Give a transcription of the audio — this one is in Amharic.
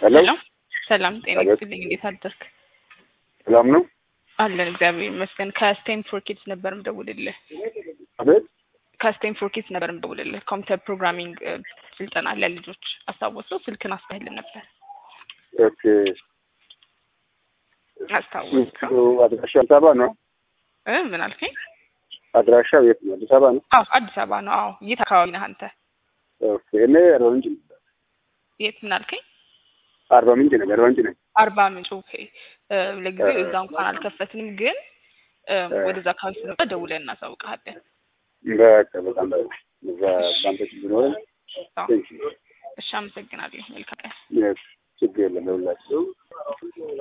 ሄሎ ሰላም ሰላም፣ ጤና አቤት። ይስጥልኝ። እንዴት አደርክ? ሰላም ነው? አለን እግዚአብሔር ይመስገን። ከስቴም ፎር ኪድስ ነበር ምደውልልህ። አቤት ከስቴም ፎር ኪድስ ነበር ምደውልልህ። ኮምፒውተር ፕሮግራሚንግ እ፣ ስልጠና ለልጆች አስታወሰው። ስልክን አስተህልን ነበር ኦኬ። አስታወስከው? አድራሻው አዲስ አበባ ነው? እ ምን አልከኝ? አድራሻው የት ነው? አዲስ አበባ ነው? አዎ አዲስ አበባ ነው። አዎ የት አካባቢ ነህ አንተ? ኦኬ። እኔ አርባ ምንጭ ነኝ። የት ምን አልከኝ? አርባ ምንጭ ነኝ። አርባ ምንጭ ነኝ። አርባ ምንጭ። ኦኬ። እ፣ ለጊዜው እዛ እንኳን አልከፈትንም፣ ግን እ፣ ወደዛ አካባቢ ስንመጣ ደውለን እናሳውቅሃለን። በቃ በጣም በ- እዛ ባንተ ቢኖረን አዎ። ቴንክ ዩ። እሺ፣ አመሰግናለሁ። መልካም ቀን። ችግር የለም ለሁላችሁ